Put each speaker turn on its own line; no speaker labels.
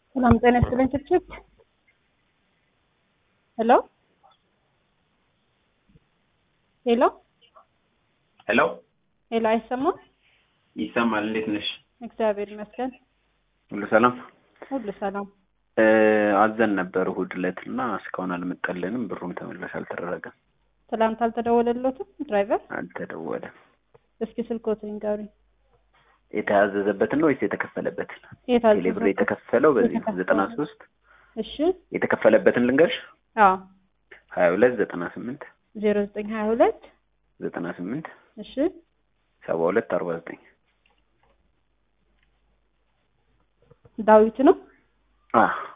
ሰላም ጤና ይስጥልኝ። ችፕችፕ ሄሎ ሄሎ
ሄሎ
ሄሎ፣ አይሰማም?
ይሰማል። እንዴት ነሽ?
እግዚአብሔር ይመስገን
ሁሉ ሰላም?
ሁሉ ሰላም።
እ አዘን ነበር እሑድ ዕለት እና እስካሁን አልመጣልንም። ብሩም ተመላሽ አልተደረገም።
ትላንት አልተደወለሎትም ድራይቨር?
አልተደወለም።
እስኪ ስልኮትን ንገሩኝ።
የተያዘዘበትን ነው ወይስ የተከፈለበትን?
የታዘዘ
ቴሌብር የተከፈለው በዚህ
የተከፈለው።
ዘጠና ሶስት
እሺ፣
የተከፈለበትን ልንገርሽ
አዎ፣
ሀያ ሁለት ዘጠና ስምንት
ዜሮ ዘጠኝ ሀያ ሁለት
ዘጠና ስምንት
እሺ፣
ሰባ ሁለት አርባ ዘጠኝ
ዳዊት ነው።
አዎ